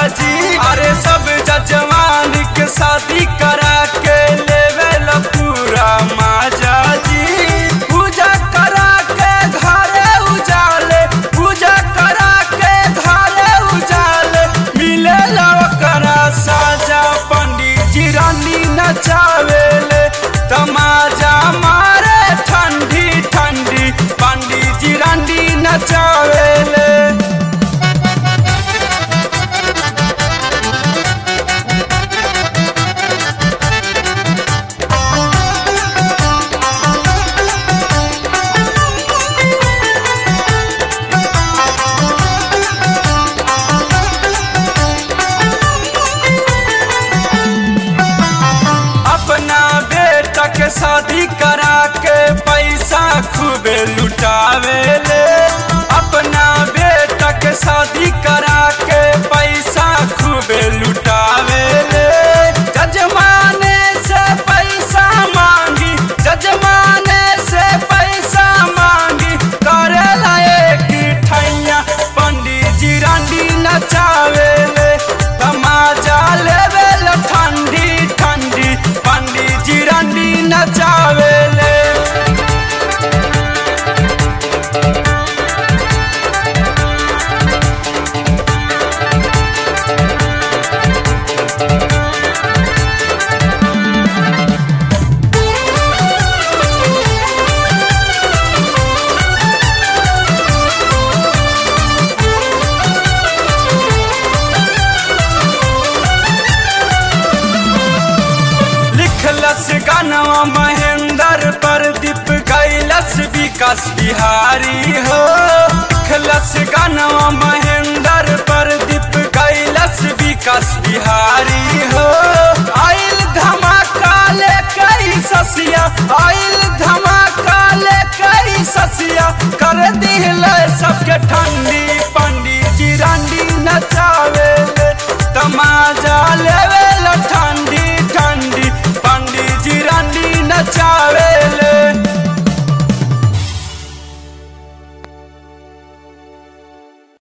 जी अरे सब जजवान के शादी करा के लेवे ला पूरा माजा जी पूजा करा के घरे उजाले पूजा करा के घरे उजाले मिले ला ओकरा साजा पंडित जी रानी नचावेले तमाजा मारे ठंडी ठंडी पंडित जी रानी नचावेले अपना बेटा के शादी करा के पैसा खूबे लुटावे ले अपना बेटा के शादी करा के पैसा खूबे लुटावे ले जजमाने से पैसा मांगी जजमाने से पैसा मांगी करे लाए की ठैया पंडित जी रानी नचावे ले तमाजा लेवे ला ठंडी ठंडी पंडित जी रानी नचावे ले लिखलस गानवा महेंद्र प्रदीप कैलस विकास बिहारी हो लिखलस गानवा महेंद्र प्रदीप कैलस विकास बिहारी हो आइल धमाका ले कई ससिया आइल धमाका ले कई ससिया कर दिल सबके ठंडी पंडी